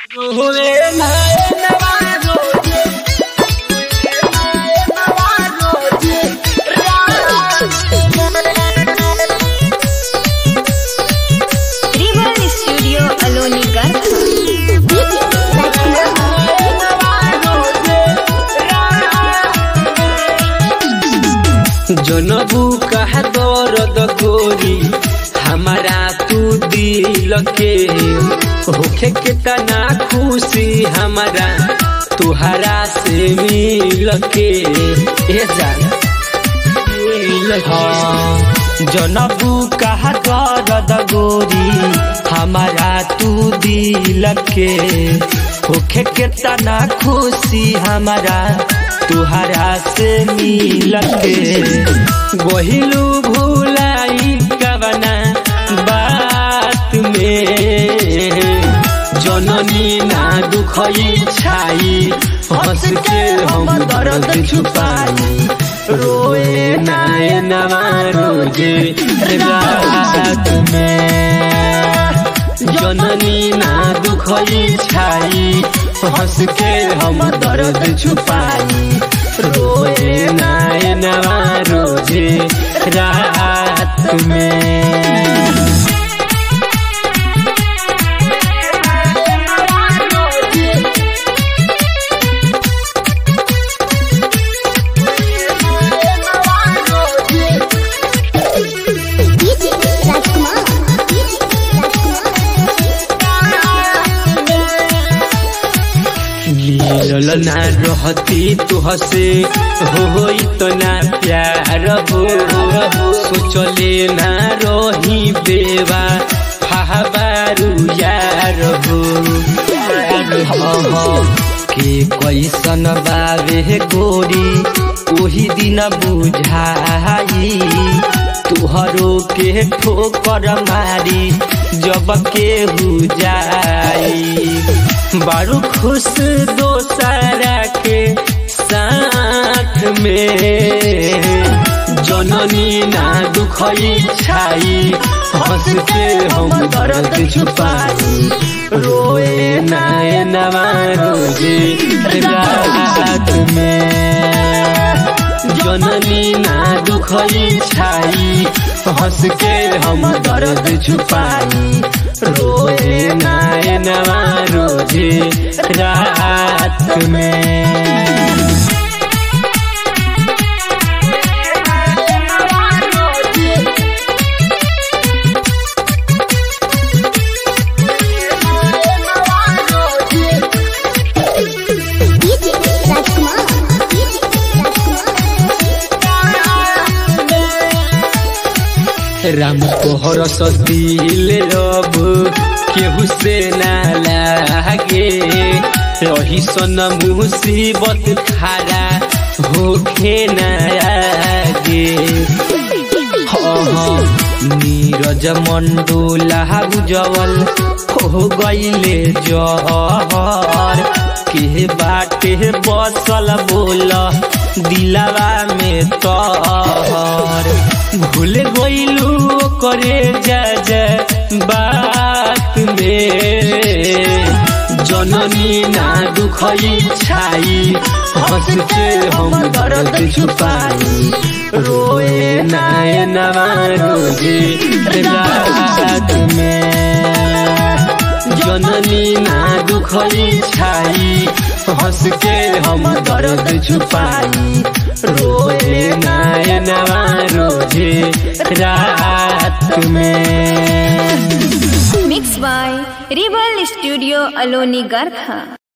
Rival Studio Aloni Garkha. जनबू कह दर्द गोरी हमारा तू दिल के होखे के तना खुशी हमारा तुहरा से मिल के ए जान हाँ, जनबू कह दर्द गोरी हमारा तू दिल के होखे के तना खुशी हमारा तुहरा से मिल के गोहिलू भूलाई कवना बात में जननी ना दुखई छाई हंस के हम दर्द छुपाई रोए नाय नवा रोजे रात में जननी ना दुखई छाई हंस के हम दर्द छुपाई रोए नाय नवा रोजे रात में मिलल ना रहती तुहसे हो इतना प्यार हो सोचले ना रही बेवा हाबारू यार हो के कैसन बावे गोरी ओही दिन बुझाई तुहरो के ठोकर मारी जब के हो जाई बारू खुश दोसरा के साथ में जननी ना दुखई छाई हंस के हम दर्द छुपाई रोए नाय नवा रोजे रात में जननी ना दुखई छाई हंस के हम दर्द छुपाई रोए नाय नवा रोजे रात में राम कोहर दिल रब केहू से ना लागे रही सन मुसीबत खारा होखे ना आगे हाँ, नीरज मंडोला उजवल हो गईले जहर के बाटे बसल बोल दिलावा में तहर भूल गईलू करे जा जा बात में जननी ना दुखई छाई हंस के हम दर्द छुपाई रोए नाय नवा रोजे रात में जननी ना दुखई छाई हंस के हम दर्द छुपाई रोए नाय नवा रोजे रात में Mixed by Rival Studio Aloni Garkha.